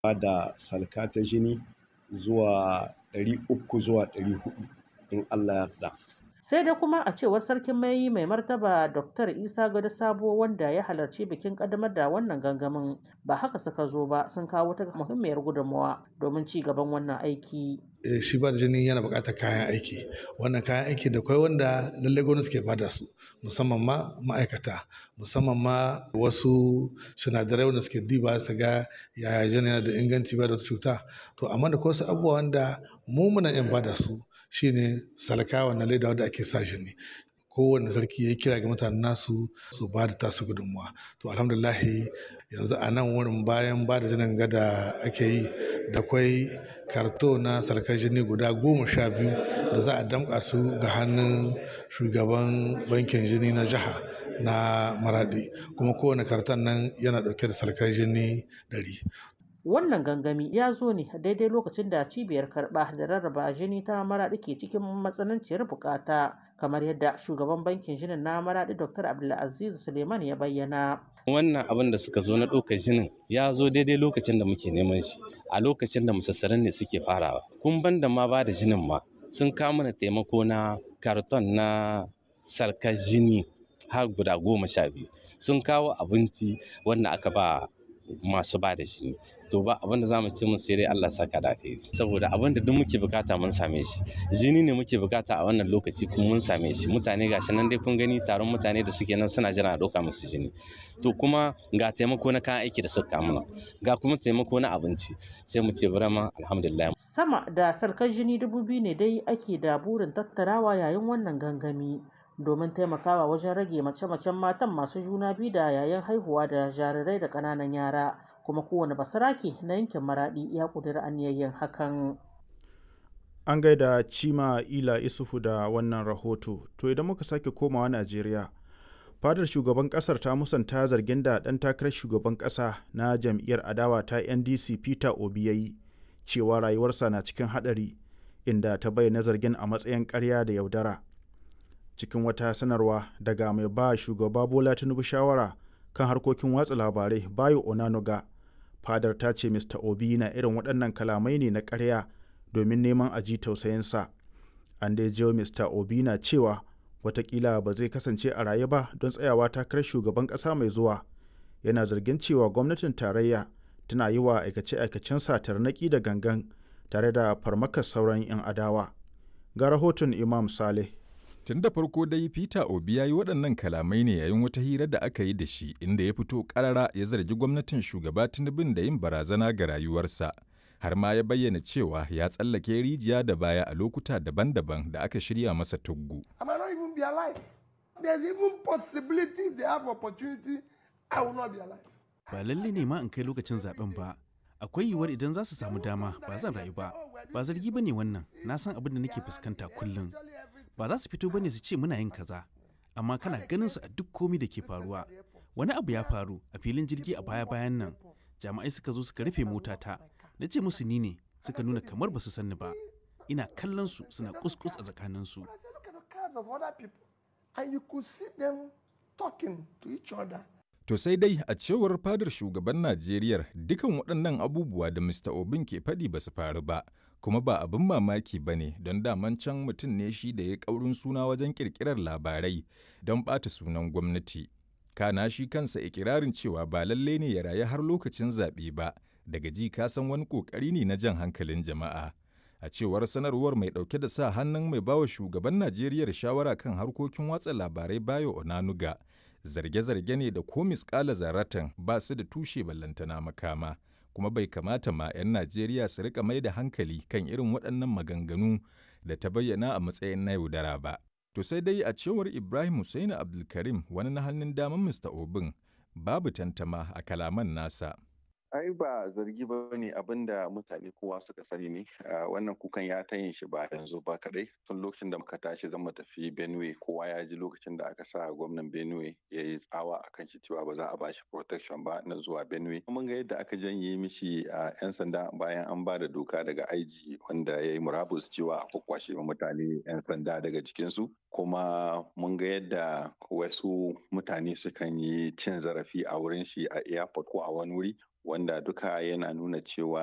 ba da salka ta jini zuwa ɗari uku zuwa ɗari huɗu in Allah ya yarda. sai dai kuma a cewar sarkin mai mai martaba dr isa gado sabo wanda ya halarci bikin kaddamar da wannan gangamin ba haka suka zo ba sun kawo ta muhimmiyar gudunmawa domin ci gaban wannan aiki shi ba da jini yana buƙatar kayan aiki wannan kayan aiki da kwai wanda lallai gwamnati ke bada su musamman ma ma'aikata musamman ma wasu sinadarai wanda suke diba su ga yaya jini yana da inganci ba da wata cuta to amma da wasu abubuwa wanda mu muna yin bada su shine salka wannan leda wanda ake sa jini kowane sarki ya kira ga mutanen nasu su ba da tasu gudunmuwa to alhamdulahi yanzu a nan wurin bayan ba da jinin gada ake yi da kwai karto na sarkar jini guda goma sha biyu da za a damƙa su ga hannun shugaban bankin jini na jiha na maradi kuma kowane karton nan yana ɗauke da sarkar jini ɗari wannan gangami ya zo ne daidai lokacin da cibiyar karɓa da rarraba jini ta maraɗi ke cikin matsananciyar bukata kamar yadda shugaban bankin jinin na maraɗi dr abdulaziz suleiman ya bayyana wannan abin da suka zo na ɗaukar jinin ya zo daidai lokacin da muke neman shi a lokacin da musassaran ne suke farawa kun ban da ma ba da jinin ma sun kawo mana taimako na karton na sarkar jini har guda goma sha biyu sun kawo abinci wanda aka ba masu ba da jini to ba abin da zamu ce mun sai dai Allah saka da kai saboda abin da duk muke bukata mun same shi jini ne muke bukata a wannan lokaci kuma mun same shi mutane gashi nan dai kun gani taron mutane da suke nan suna jira a ɗauka musu jini to kuma ga taimako na kayan aiki da suka mana ga kuma taimako na abinci sai mu ce burama alhamdulillah sama da sarkar jini dubu biyu ne dai ake da burin tattarawa yayin wannan gangami domin taimakawa wajen rage mace-macen matan masu juna biyu da yayin haihuwa da jarirai da ƙananan yara kuma kowane basarake na yankin maradi ya ƙudiri aniyayyen hakan an gaida cima ila isufu da wannan rahoto to idan muka sake komawa najeriya fadar shugaban kasar ta musanta zargin da ɗan takarar shugaban ƙasa na jam'iyyar adawa ta ndc peter obi ya yi cewa rayuwarsa na cikin haɗari inda ta bayyana zargin a matsayin ƙarya da yaudara cikin wata sanarwa daga mai ba shugaba bola tinubu shawara kan harkokin watsa labarai bayo onanuga fadar ta ce mr obi na irin waɗannan kalamai ne na ƙarya domin neman aji tausayinsa an dai jiyo mr obi na cewa watakila ba zai kasance a raye ba don tsayawa takarar shugaban ƙasa mai zuwa yana zargin cewa gwamnatin tarayya tana yi wa aikace-aikacen tarnaƙi da gangan tare da farmakar sauran 'yan adawa ga rahoton imam saleh Tun da farko dai Peter Obi ya yi waɗannan kalamai ne yayin wata hira da aka yi da shi inda ya fito ƙarara ya zargi gwamnatin shugaba Tinubun da yin barazana ga rayuwarsa. Har ma ya bayyana cewa ya tsallake rijiya da baya a lokuta daban-daban da aka shirya masa tuggu. Ba lalle ne ma in kai lokacin zaben ba. Akwai yiwuwar idan za su samu dama ba zan rayu ba. Ba zargi ba ne wannan, na san abin da nake fuskanta kullum. ba za su fito bane su ce muna yin kaza amma kana ganin su a duk komi da ke faruwa wani abu ya faru a filin jirgi a baya bayan nan jami'ai suka zo suka rufe motata na ce musu ni ne suka nuna kamar ba su sanni ba ina kallon su suna kuskus a tsakanin su To sai dai a cewar fadar shugaban Najeriya dukan waɗannan abubuwa da Mr. Obin ke faɗi ba su faru ba. kuma ba abin mamaki ba ne don daman can mutum ne shi da ya ƙaurin suna wajen ƙirƙirar labarai don ɓata sunan gwamnati. Kana shi kansa ikirarin cewa ba lalle ne ya rayu har lokacin zaɓe ba, daga ji ka san wani ƙoƙari ne na jan hankalin jama'a. A cewar sanarwar mai ɗauke da sa hannun mai bawa shugaban Najeriya shawara kan harkokin watsa labarai Bayo Onanuga, zarge-zarge ne da ko misƙala zaratan ba su da tushe ballantana makama. kuma bai kamata ma 'yan Najeriya su rika mai da hankali kan irin waɗannan maganganu da ta bayyana a matsayin na yaudara ba. To sai dai a cewar Ibrahim Hussaini Abdulkarim wani na hannun daman Mr. Obin babu tantama a kalaman nasa. ai ba zargi ba ne abin da mutane kowa suka sani ne wannan kukan ya ta yin shi ba yanzu ba kadai tun lokacin da muka tashi zan mu tafi benue kowa ya ji lokacin da aka sa gwamnan benue ya yi tsawa a kan shi cewa ba za a bashi protection ba na zuwa benue mun ga yadda aka janye mishi a yan sanda bayan an ba da doka daga aiji wanda ya yi murabus cewa a kwakwashe mutane yan sanda daga jikinsu kuma mun ga yadda wasu mutane sukan yi cin zarafi a wurin shi a airport ko a wani wuri wanda duka yana nuna cewa